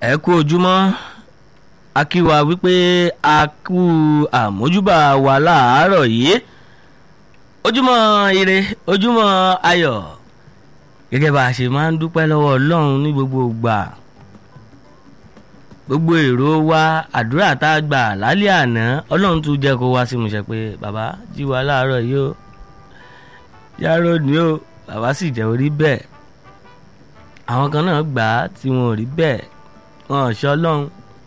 ẹ kú ojúmọ́ a kí wa wípé a kú àmójúbà wa láàárọ̀ yìí ojúmọ́ ire ojúmọ́ ayọ̀ gẹ́gẹ́ bá a ṣe máa ń dúpẹ́ lọ́wọ́ ọlọ́run ní gbogbo ìgbà gbogbo èrò wa àdúrà tá a gbà lálẹ́ àná ọlọ́run tún jẹ́ kó wá sí mu ṣe pé bàbá jí wa láàárọ̀ yìí ó yàrá òní ó bàbá sì jẹ́ orí bẹ́ẹ̀ àwọn kan náà gbà á tí wọn ò rí bẹ́ẹ̀ wọn ò ṣọ́ ọlọ́run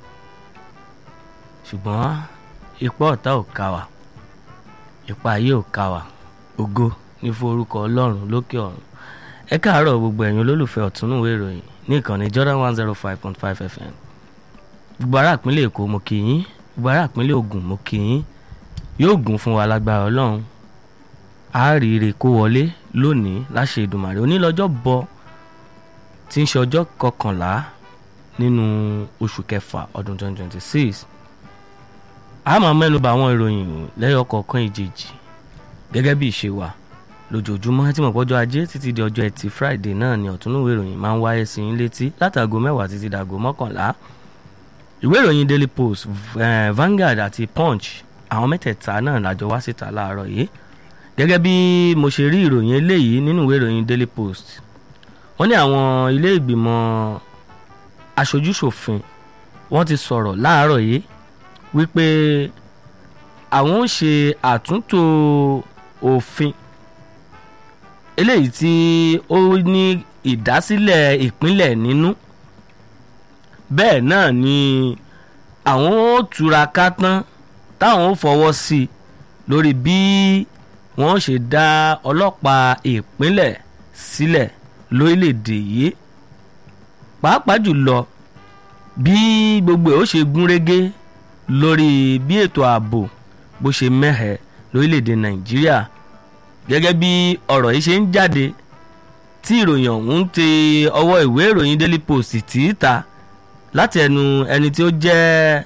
ṣùgbọ́n ipá ọ̀tá ò ká wa ipá ayé ò ká wa ògo ní forúkọ ọlọ́run lókè ọ̀run ẹ káàárọ̀ gbogbo ẹ̀yin olólùfẹ́ ọ̀túnúwé ìròyìn ní ìkànnì Jordan one zero five point five FM gbogbo ará ìpínlẹ̀ Èkó mo kì í gbogbo ará ìpínlẹ̀ Ògùn mo kì í yóò gùn fún wa lágbára ọlọ́run àárire kó wọlé lónìí láṣẹ Èdùmàrè onílọ́jọ́ bọ tí ń ṣe ọjọ́ kọkànlá nínú oṣù kẹfà ọdún twenty twenty six a máa mẹ́nu bà àwọn ìròyìn lẹ́yọ kọ̀ọ̀kan ìjèjì gẹ́gẹ́ bí ìṣe wa lójoojúmọ́ tí mo pọ́jọ́ ajé títí di ọjọ́ ẹtì friday náà ni ọ̀túnúwé ìròyìn máa ń wáyé sí yín létí látàgò mẹ́wàá títí dàgò mọ́kànlá ìwé ìròyìn daily post eh, Vanguard àti punch àwọn mẹ́tẹ̀ẹ̀ta náà lájọ wá síta láàárọ̀ yìí gẹ́gẹ́ bí mo ṣe rí ìròyìn eléyìí nínú ìwé ìròyìn daily post wọ́n ní àwọn ilé ìgbìmọ̀ aṣojúṣòfin wọ́n ti sọ̀rọ̀ láàárọ̀ yìí wípé àwọn ń ṣe àtúntò òfin eléyìí tí ó ní ìdásílẹ̀ ìpínlẹ̀ nínú bẹ́ẹ̀ náà ni àwọn ó túraká tán táwọn ó fọwọ́ sí i lórí bí wọ́n ṣe dá ọlọ́pàá ìpínlẹ̀ sílẹ̀ lórílẹ̀‐èdè yìí pàápàá jùlọ bí gbogbo ẹ̀ ó ṣe gún régé lórí bí ètò ààbò bó ṣe mẹ́hẹ̀ lórílẹ̀‐èdè nàìjíríà gẹ́gẹ́ bí ọ̀rọ̀ yìí ṣe ń jáde tí ìròyìn ọ̀hún ń tẹ ọwọ́ ìwé ìròyìn daily post tì í ta láti ẹnu ẹni tí ó jẹ́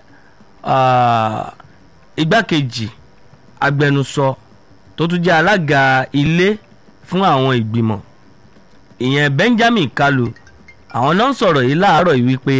igbákejì agbẹnusọ tó tún jẹ́ alága ilé fún àwọn ìgbìmọ̀ ìyẹn Benjamin Kalu àwọn náà ń sọ̀rọ̀ yìí láàárọ̀ yìí wípé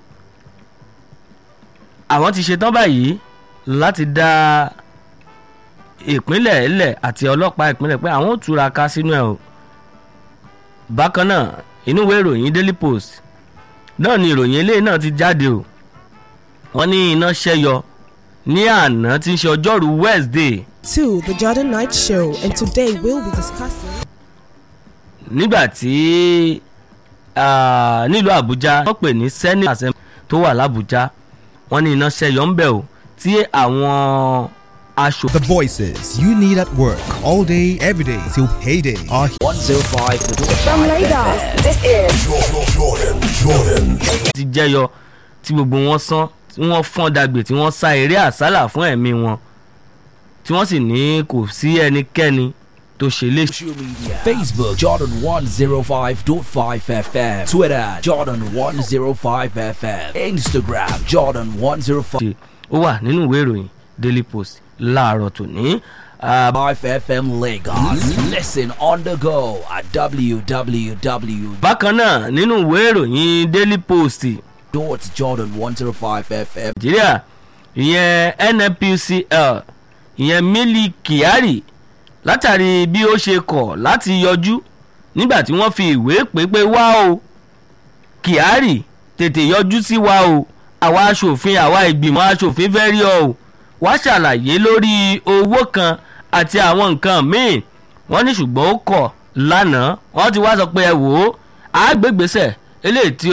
àwọn ti ṣetán báyìí láti dá ìpínlẹ̀ ẹlẹ̀ àti ọlọ́pàá ìpínlẹ̀ pé àwọn ò túra ká sínú ẹ̀ o bákan náà inú ìwé ìròyìn Daily Post náà ni ìròyìn eléyìí náà ti jáde o wọ́n ní iná ṣẹ́yọ ní àná tí ń ṣe ọjọ́rú Wednesday. to the Jordan Night Show and today we'll be discussing. nígbà tí nílùú Àbújá wọ́n pè ní Senate Assembly tó wà l'Àbújá wọ́n ní iná ṣẹ́yọ ń bẹ̀ o tí àwọn aṣọ. The voices you need at work all day, every day till payday are 105 From Lagos, this is ti jẹyọ tí gbogbo wọn sán tí wọ́n fọ́n dàgbé tí wọ́n sá eré àsálà fún ẹ̀mí wọn tí wọ́n sì ní kò sí ẹnikẹ́ni tó ṣe lè. social media Facebook Jordan 105.5 FM Twitter Jordan 105 FM Instagram Jordan 105 ṣe ó wà nínú ìwé ìròyìn Daily Post láàárọ̀ tòní. Ah, FM Lagos listen on the go at www. bákan náà nínú ìwé ìròyìn Daily Post Jordan 105 FM nàìjíríà ìyẹn NNPCL ìyẹn Mili Kyari látàrí bí ó ṣe kọ̀ láti yọjú nígbà tí wọ́n fi ìwé pépé wá o Kyari tètè yọjú sí wa o àwa aṣòfin àwa ìgbìmọ̀ aṣòfin fẹ́ rí ọ o wá ṣàlàyé lórí owó kan àti àwọn nǹkan míì wọ́n ní ṣùgbọ́n ó kọ̀ lánàá wọ́n ti wá sọ pé ẹ wò ó àgbègbèsẹ̀ eléyìí tí ó